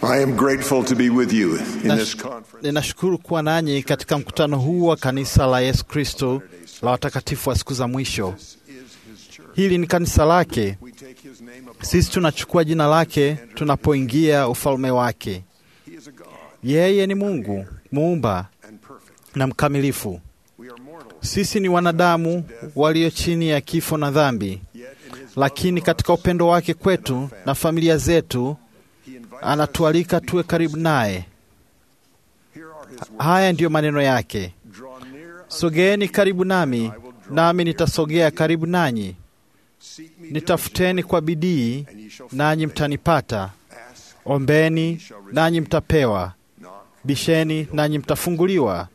I am grateful to be with you in this Nash- conference. Ninashukuru kuwa nanyi katika mkutano huu wa kanisa la Yesu Kristo la watakatifu wa siku za mwisho. Hili ni kanisa lake. We take his name upon Sisi tunachukua jina lake tunapoingia ufalme wake. He is a God Yeye ni Mungu muumba and perfect. na mkamilifu. We are mortal, Sisi ni wanadamu walio chini ya kifo na dhambi, yet in his lakini katika upendo wake kwetu na familia zetu he invites anatualika tuwe karibu naye. Here are his words. Haya ndiyo maneno yake: Draw near unto sogeeni karibu nami, nami nitasogea karigu nanyi. seek me Nitafuteni kwa bidii, and ye shall nanyi find. mtanipata. Ask, Ombeni, nanyi mtapewa. knock. Bisheni, nanyi mtafunguliwa.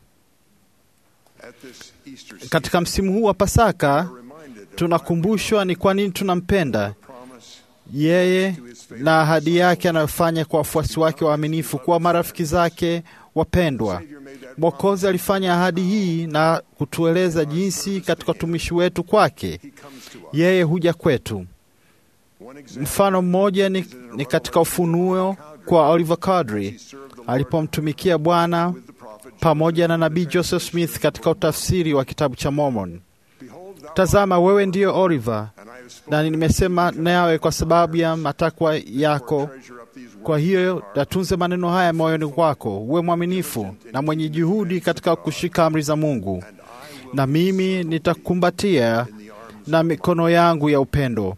At this Easter season, Katika msimu huu wa Pasaka we're reminded of tunakumbushwa ni kwa nini tunampenda the promise yeye na ahadi yake anayofanya kwa wafuasi wake waaminifu kuwa marafiki zake wapendwa. Savior made that Mwokozi alifanya ahadi hii na kutueleza jinsi katika utumishi wetu kwake He comes to us. yeye huja kwetu. One example, Mfano mmoja ni, ni katika Ufunuo kwa Oliver Cowdery he served the Lord alipomtumikia Bwana with the prophet. pamoja na nabii Joseph Smith katika utafsiri wa kitabu cha Mormon. Behold, thou Tazama, wewe ndiyo Oliver, and I have spoken na nimesema nawe kwa sababu ya matakwa yako. treasure up these Kwa words hiyo yatunze maneno haya moyoni kwako, uwe mwaminifu na mwenye juhudi katika kushika amri za Mungu, na mimi nitakumbatia in the arms. na mikono yangu ya upendo.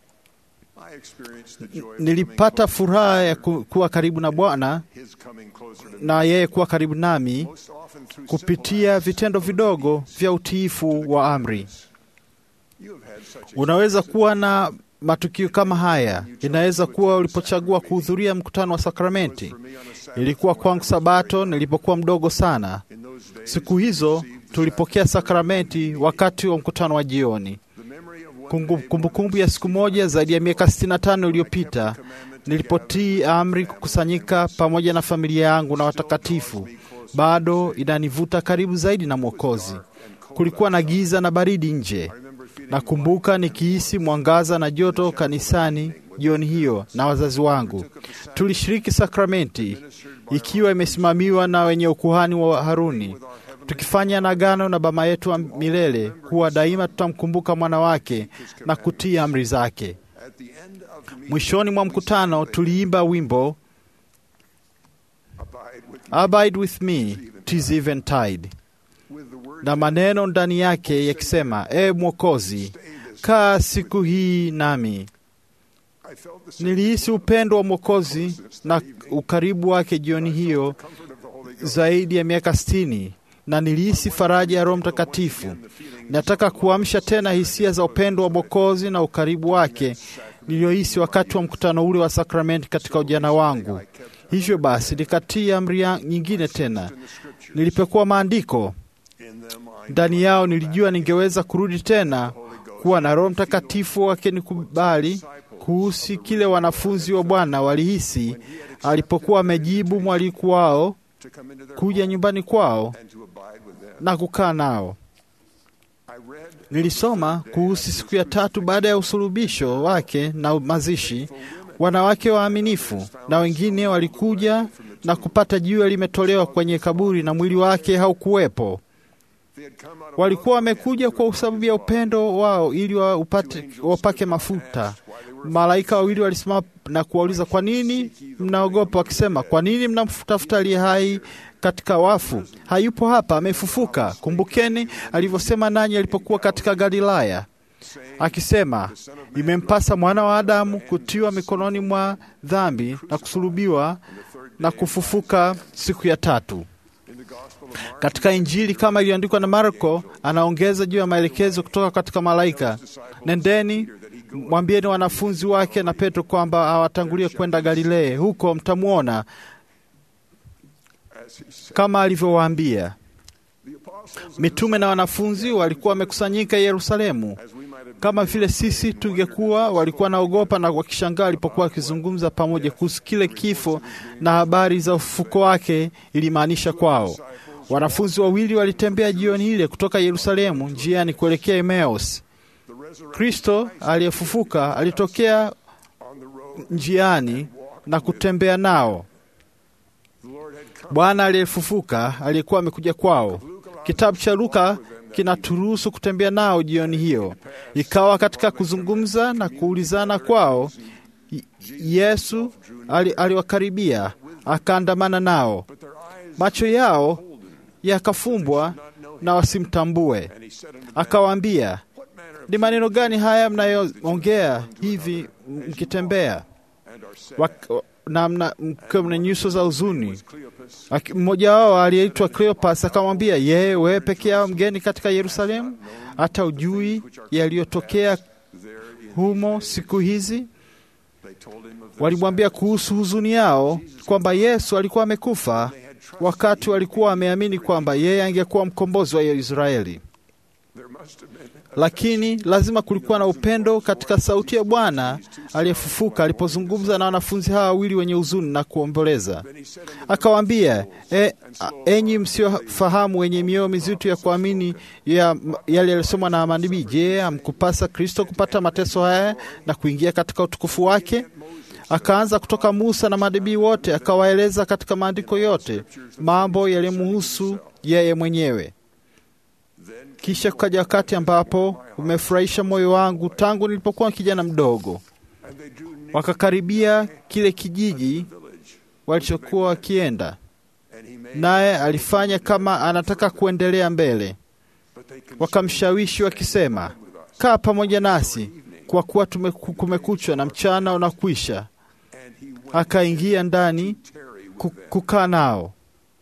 I experienced the joy of Nilipata furaha ya ku- kuwa karibu na Bwana his coming closer to me. na yeye kuwa karibu nami Most often through kupitia vitendo vidogo vya utiifu wa amri. You have had such Unaweza kuwa na matukio kama haya. Inaweza kuwa ulipochagua kuhudhuria mkutano wa sakramenti. for me on a Sabbath Ilikuwa kwangu Sabato nilipokuwa mdogo sana. in those days. Siku hizo tulipokea sakramenti wakati wa mkutano wa jioni. The memory of one Kumbu- day Kumbukumbu ya siku moja zaidi ya miaka 65 iliyopita nilipotii amri kukusanyika pamoja na familia yangu na watakatifu, bado inanivuta karibu zaidi na Mwokozi. Kulikuwa na giza na baridi nje. Nakumbuka nikihisi mwangaza na joto kanisani jioni hiyo na wazazi wangu. Tulishiriki sakramenti ikiwa imesimamiwa na wenye ukuhani wa Haruni, tukifanya nagano na Baba yetu wa milele kuwa daima tutamkumbuka mwana wake na kutii amri zake. at the end of the meeting, Mwishoni mwa mkutano tuliimba wimbo abide with, Abide with me tis eventide, with the word na maneno ndani yake yakisema, e Mwokozi, kaa siku hii nami. I felt the Nilihisi upendo wa Mwokozi na ukaribu wake jioni hiyo comfort of the Holy Ghost. zaidi ya miaka sitini, na nilihisi faraja ya Roho Mtakatifu. Nataka kuamsha tena hisia za upendo wa Mwokozi na ukaribu wake niliyohisi wakati wa mkutano ule wa sakramenti katika ujana wangu. Hivyo basi nikatii amri ya- nyingine tena. Nilipekua maandiko In them I ndani yao, nilijua ningeweza kurudi tena kuwa na Roho Mtakatifu wakinikubali kuhusu kile wanafunzi wa Bwana walihisi alipokuwa amejibu mwaliko wao to come into their kuja nyumbani kwao and to abide with them. na kukaa nao. I read Nilisoma kuhusu siku ya tatu baada ya usulubisho wake na mazishi, wanawake waaminifu na wengine walikuja na kupata jiwe limetolewa kwenye kaburi na mwili wake haukuwepo. they had come out of Walikuwa wamekuja kwa sababu ya upendo wao ili waupate, wapake mafuta. Malaika wawili walisimama na kuwauliza, kwa nini mnaogopa? Wakisema, kwa nini mnamtafuta aliye hai katika wafu? Hayupo hapa, amefufuka. Kumbukeni alivyosema nanyi alipokuwa katika Galilaya, akisema, imempasa mwana wa Adamu kutiwa mikononi mwa dhambi na kusulubiwa na kufufuka siku ya tatu. in the Gospel of Mark. Katika Injili kama iliyoandikwa na Marko, anaongeza juu ya maelekezo kutoka katika malaika: nendeni mwambieni wanafunzi wake na Petro kwamba awatangulie kwenda Galilea, huko mtamwona As he said, kama alivyowaambia. the apostles, Mitume na wanafunzi walikuwa wamekusanyika Yerusalemu. as we might have Kama vile sisi tungekuwa, walikuwa naogopa na wakishangaa alipokuwa akizungumza pamoja kuhusu kile kifo na habari za ufufuko wake ilimaanisha kwao. Wanafunzi wawili walitembea jioni ile kutoka Yerusalemu njiani kuelekea Emmaus. the resurrection Kristo aliyefufuka alitokea on the road njiani na kutembea nao. Bwana aliyefufuka aliyekuwa amekuja kwao. Kitabu cha Luka kinaturuhusu kutembea nao jioni hiyo. Ikawa katika kuzungumza na kuulizana kwao, Y- Yesu ali- aliwakaribia akaandamana nao, macho yao yakafumbwa na wasimtambue. Akawaambia, ni maneno gani haya mnayoongea hivi mkitembea Wak- na mna- mkiwa mna nyuso za huzuni? Aki- Mmoja wao aliyeitwa Cleopas akamwambia, yeye wewe peke yao mgeni katika Yerusalemu, hata ujui yaliyotokea humo siku hizi? Walimwambia kuhusu huzuni yao kwamba Yesu alikuwa amekufa, wakati walikuwa wameamini kwamba yeye angekuwa mkombozi wa Israeli. Lakini lazima kulikuwa na upendo katika sauti ya Bwana aliyefufuka alipozungumza na wanafunzi hawa wawili wenye huzuni na kuomboleza. Akawaambia, e, a- enyi msiofahamu wenye mioyo mizito ya kuamini ya yale yalisomwa na manabii, je, amkupasa Kristo kupata mateso haya na kuingia katika utukufu wake? Akaanza kutoka Musa na manabii wote, akawaeleza katika maandiko yote mambo yaliyomuhusu yeye mwenyewe. Kisha kukaja wakati ambapo umefurahisha moyo wangu tangu nilipokuwa kijana mdogo. Wakakaribia kile kijiji walichokuwa wakienda, naye alifanya kama anataka kuendelea mbele. Wakamshawishi wakisema, kaa pamoja nasi, kwa kuwa tumeku- kumekuchwa na mchana unakwisha. Akaingia ndani ku- kukaa nao.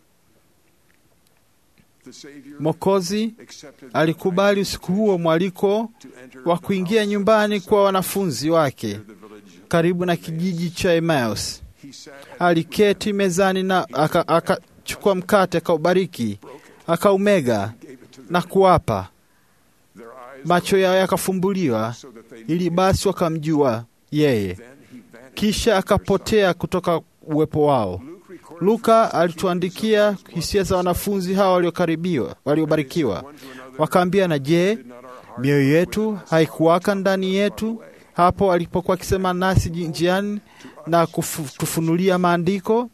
Mwokozi alikubali usiku huo mwaliko wa kuingia nyumbani kwa wanafunzi wake karibu na kijiji cha Emmaus. Aliketi mezani na aka- akachukua mkate akaubariki, akaumega na kuwapa. Macho yao yakafumbuliwa ili basi wakamjua yeye, kisha akapotea kutoka uwepo wao. Luka alituandikia hisia za wanafunzi hawa waliokaribiwa, waliobarikiwa. Wakaambia, na je, mioyo yetu haikuwaka ndani yetu hapo alipokuwa akisema nasi njiani na kutufunulia maandiko?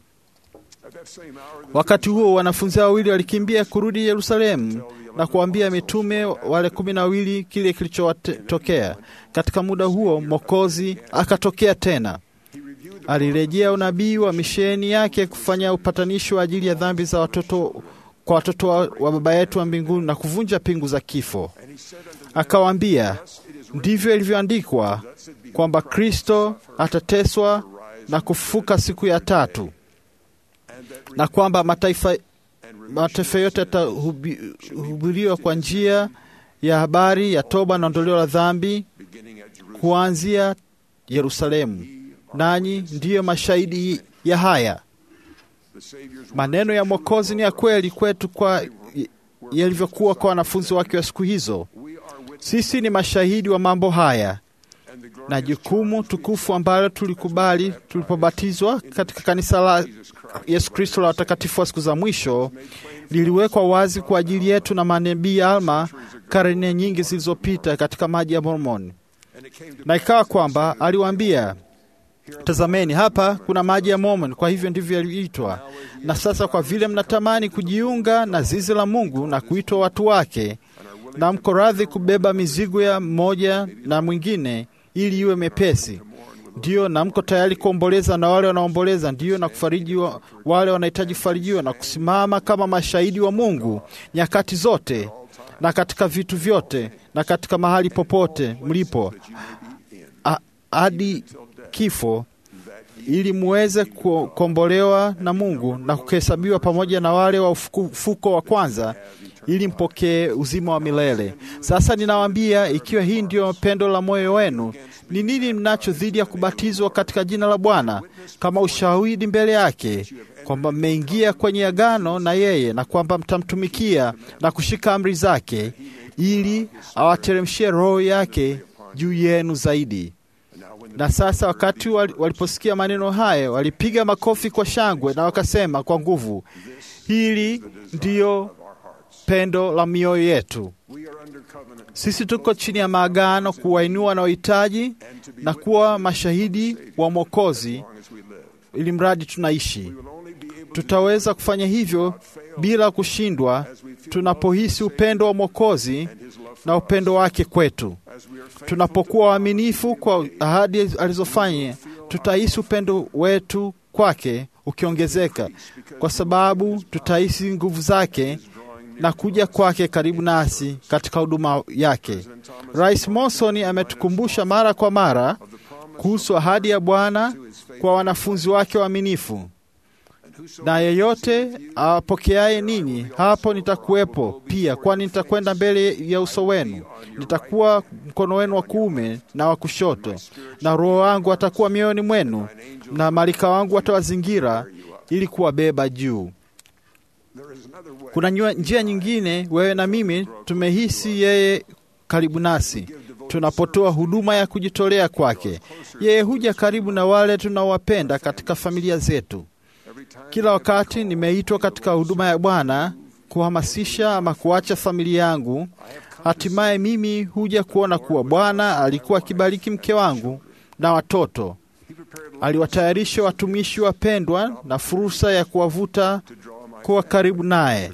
Wakati huo wanafunzi hao wawili walikimbia kurudi Yerusalemu na kuambia mitume wale kumi na wawili kile kilichowatokea. Katika muda huo Mwokozi akatokea tena. Alirejea unabii wa misheni yake kufanya upatanisho wa ajili ya dhambi za watoto kwa watoto wa, wa Baba yetu wa mbinguni na kuvunja pingu za kifo. Akawaambia, ndivyo ilivyoandikwa kwamba Kristo atateswa na kufufuka siku ya tatu, na kwamba mataifa, mataifa yote yatahubiriwa kwa njia ya habari ya toba na ondoleo la dhambi kuanzia Yerusalemu. Nanyi ndiyo mashahidi ya haya. Maneno ya Mwokozi ni ya kweli kwetu kwa yalivyokuwa kwa wanafunzi wake wa siku hizo. Sisi ni mashahidi wa mambo haya, na jukumu tukufu ambalo tulikubali tulipobatizwa katika kanisa la Yesu Kristo la watakatifu wa siku za mwisho liliwekwa wazi kwa ajili yetu na manabii Alma karne nyingi zilizopita katika maji ya Mormoni. Na ikawa kwamba aliwaambia, tazameni, hapa kuna maji ya Mormoni, kwa hivyo ndivyo yaliitwa. Na sasa kwa vile mnatamani kujiunga na zizi la Mungu na kuitwa watu wake, na mko radhi kubeba mizigo ya mmoja na mwingine ili iwe mepesi, ndiyo, na mko tayari kuomboleza na wale wanaomboleza, ndiyo, na kufariji wa, wale wanahitaji kufarijiwa, na kusimama kama mashahidi wa Mungu nyakati zote na katika vitu vyote na katika mahali popote mlipo hadi kifo, ili muweze kukombolewa na Mungu na kuhesabiwa pamoja na wale wa ufufuko wa kwanza, ili mpokee uzima wa milele. Sasa ninawaambia, ikiwa hii ndiyo pendo la moyo wenu, ni nini mnacho dhidi ya kubatizwa katika jina la Bwana kama ushahidi mbele yake kwamba mmeingia kwenye agano na yeye na kwamba mtamtumikia na kushika amri zake, ili awateremshie Roho yake juu yenu zaidi. Na sasa wakati waliposikia maneno haya, walipiga makofi kwa shangwe na wakasema kwa nguvu, hili ndiyo pendo la mioyo yetu. Sisi tuko chini ya maagano kuwainua wanaohitaji na kuwa mashahidi wa Mwokozi ili mradi tunaishi. Tutaweza kufanya hivyo bila kushindwa tunapohisi upendo wa Mwokozi na upendo wake kwetu. Tunapokuwa waaminifu kwa ahadi alizofanya, tutahisi upendo wetu kwake ukiongezeka, kwa sababu tutahisi nguvu zake na kuja kwake karibu nasi katika huduma yake. Rais Monson ametukumbusha mara kwa mara kuhusu ahadi ya Bwana kwa wanafunzi wake waaminifu, na yeyote awapokeaye ninyi, hapo nitakuwepo pia, kwani nitakwenda mbele ya uso wenu, nitakuwa mkono wenu wa kuume na wa kushoto, na Roho wangu atakuwa mioyoni mwenu, na malaika wangu watawazingira ili kuwabeba juu. Kuna njia nyingine, wewe na mimi tumehisi yeye karibu nasi tunapotoa huduma ya kujitolea kwake. Yeye huja karibu na wale tunaowapenda katika familia zetu. Kila wakati nimeitwa katika huduma ya Bwana kuhamasisha ama kuacha familia yangu, hatimaye mimi huja kuona kuwa Bwana alikuwa akibariki mke wangu na watoto. Aliwatayarisha watumishi wapendwa na fursa ya kuwavuta kuwa karibu naye.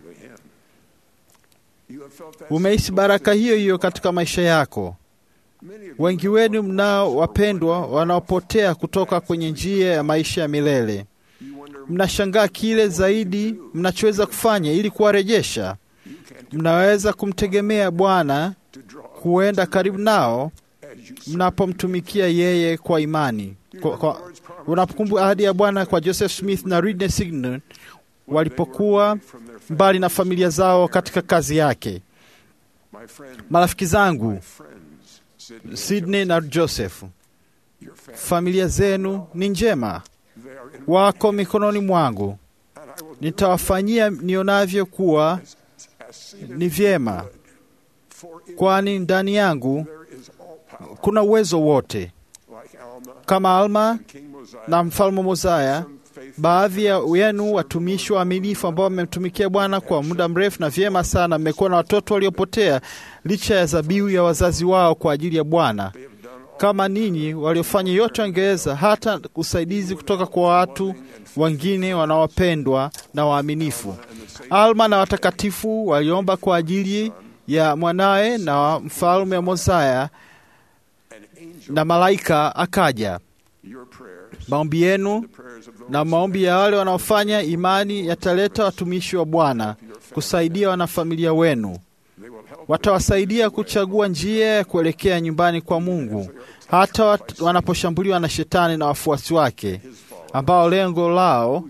Umehisi baraka hiyo hiyo katika maisha yako. Wengi wenu mnao wapendwa wanaopotea kutoka kwenye njia ya maisha ya milele. Mnashangaa kile zaidi mnachoweza kufanya ili kuwarejesha. Mnaweza kumtegemea Bwana kuenda karibu nao mnapomtumikia yeye kwa imani. Kwa, kwa, unapokumbuka ahadi ya Bwana kwa Joseph Smith na Ridley Signon walipokuwa mbali na familia zao katika kazi yake. Marafiki zangu Sydney na Joseph, familia zenu ni njema, wako mikononi mwangu. Nitawafanyia nionavyo kuwa ni vyema, kwani ndani yangu kuna uwezo wote. Kama Alma na mfalme Mozaya, baadhi ya yenu watumishi waaminifu ambao wamemtumikia Bwana kwa muda mrefu na vyema sana, mmekuwa na watoto waliopotea licha ya zabihu ya wazazi wao kwa ajili ya Bwana. Kama ninyi waliofanya yote wangeweza, hata usaidizi kutoka kwa watu wengine wanaopendwa na waaminifu. Alma na watakatifu waliomba kwa ajili ya mwanawe na mfalme wa Mozaya, na malaika akaja. Maombi yenu na maombi ya wale wanaofanya imani yataleta watumishi wa Bwana kusaidia wanafamilia wenu. Watawasaidia kuchagua njia ya kuelekea nyumbani kwa Mungu, hata wanaposhambuliwa na Shetani na wafuasi wake, ambao lengo lao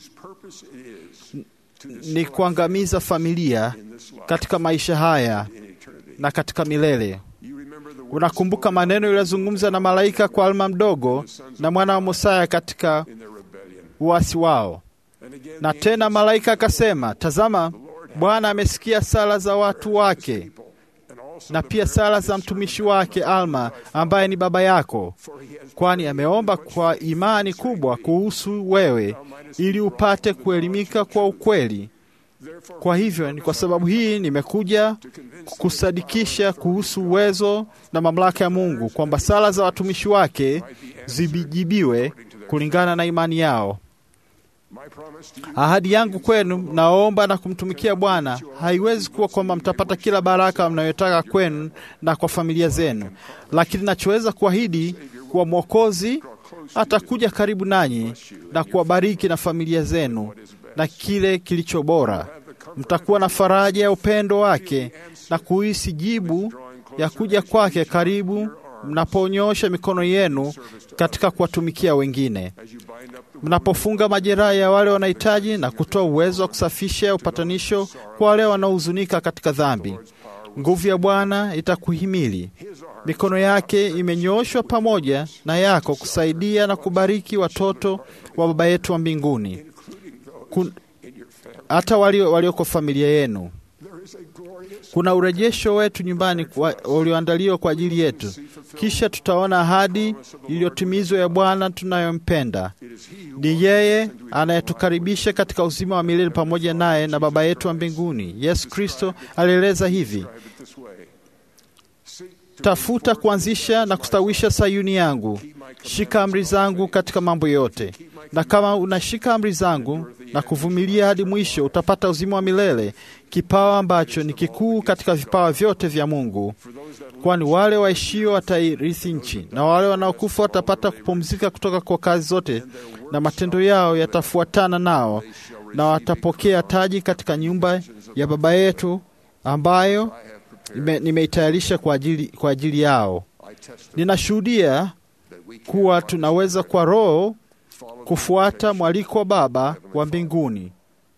ni kuangamiza familia katika maisha haya na katika milele. Unakumbuka maneno yaliyozungumza na malaika kwa Alma mdogo na mwana wa Mosaya katika uasi wao. Na tena malaika akasema, tazama, Bwana amesikia sala za watu wake na pia sala za mtumishi wake Alma ambaye ni baba yako, kwani ameomba kwa imani kubwa kuhusu wewe, ili upate kuelimika kwa ukweli. Kwa hivyo ni kwa sababu hii nimekuja kusadikisha kuhusu uwezo na mamlaka ya Mungu, kwamba sala za watumishi wake zijibiwe kulingana na imani yao. Ahadi yangu kwenu, naomba na kumtumikia Bwana haiwezi kuwa kwamba mtapata kila baraka mnayotaka kwenu na kwa familia zenu, lakini nachoweza kuahidi kuwa Mwokozi atakuja karibu nanyi na kuwabariki na familia zenu na kile kilicho bora. Mtakuwa na faraja ya upendo wake na kuhisi jibu ya kuja kwake karibu mnaponyosha mikono yenu katika kuwatumikia wengine, mnapofunga majeraha ya wale wanahitaji na kutoa uwezo wa kusafisha upatanisho kwa wale wanaohuzunika katika dhambi. Nguvu ya Bwana itakuhimili. Mikono yake imenyooshwa pamoja na yako kusaidia na kubariki watoto wa Baba yetu wa mbinguni, Kun, hata walioko walio familia yenu. Kuna urejesho wetu nyumbani ulioandaliwa kwa ajili yetu. Kisha tutaona ahadi iliyotimizwa ya Bwana tunayompenda. Ni yeye anayetukaribisha katika uzima wa milele pamoja naye na Baba yetu wa mbinguni. Yesu Kristo alieleza hivi: tafuta kuanzisha na kustawisha Sayuni yangu. Shika amri zangu katika mambo yote, na kama unashika amri zangu na kuvumilia hadi mwisho, utapata uzima wa milele, kipawa ambacho ni kikuu katika vipawa vyote vya Mungu. Kwani wale waishio watairithi nchi, na wale wanaokufa watapata kupumzika kutoka kwa kazi zote, na matendo yao yatafuatana nao, na watapokea taji katika nyumba ya Baba yetu ambayo nime- nimeitayarisha kwa ajili, kwa ajili yao. Ninashuhudia kuwa tunaweza kwa Roho kufuata mwaliko wa Baba wa mbinguni.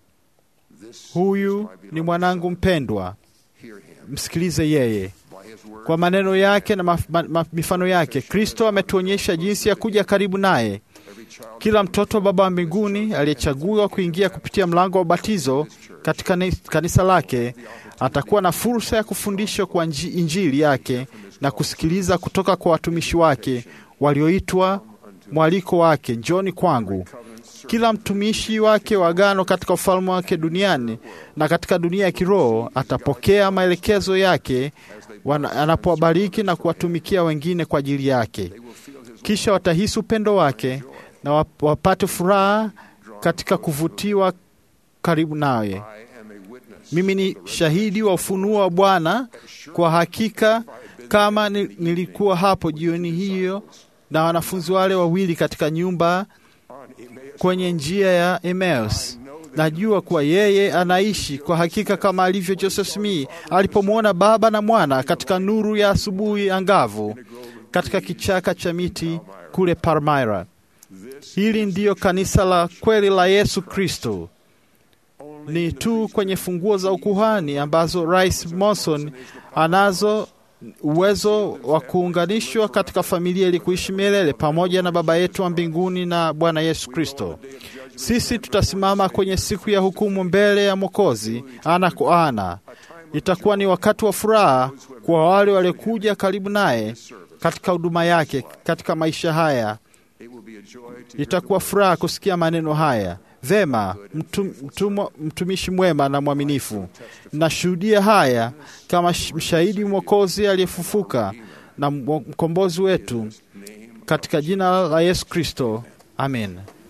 Huyu ni mwanangu mpendwa, msikilize yeye. Kwa maneno yake na maf- ma- ma- mifano yake, Kristo ametuonyesha jinsi ya kuja karibu naye. Kila mtoto wa Baba wa mbinguni aliyechagua kuingia kupitia mlango wa ubatizo katika ni- kanisa lake atakuwa na fursa ya kufundishwa kwa nji- Injili yake na kusikiliza kutoka kwa watumishi wake walioitwa mwaliko wake, njoni kwangu. Kila mtumishi wake wa agano katika ufalme wake duniani na katika dunia ya kiroho atapokea maelekezo yake wana- anapowabariki na kuwatumikia wengine kwa ajili yake. Kisha watahisi upendo wake na wap- wapate furaha katika kuvutiwa karibu naye. Mimi ni shahidi wa ufunuo wa Bwana. Kwa hakika, kama ni- nilikuwa hapo jioni hiyo na wanafunzi wale wawili katika nyumba kwenye njia ya Emmaus, najua kuwa yeye anaishi kwa hakika, kama alivyo Joseph Smith alipomwona Baba na Mwana katika nuru ya asubuhi angavu katika kichaka cha miti kule Palmyra. Hili ndiyo kanisa la kweli la Yesu Kristo. Ni tu kwenye funguo za ukuhani ambazo Rais Monson anazo uwezo wa kuunganishwa katika familia ili kuishi milele pamoja na Baba yetu wa mbinguni na Bwana Yesu Kristo. Sisi tutasimama kwenye siku ya hukumu mbele ya Mwokozi ana kwa ana. Itakuwa ni wakati wa furaha kwa wale waliokuja karibu naye katika huduma yake katika maisha haya. Itakuwa furaha kusikia maneno haya. Vema, mtu, mtumo- mtumishi mwema na mwaminifu, nashuhudia haya kama sh- mshahidi mwokozi aliyefufuka na mwo- mkombozi wetu, katika jina la Yesu Kristo, amen.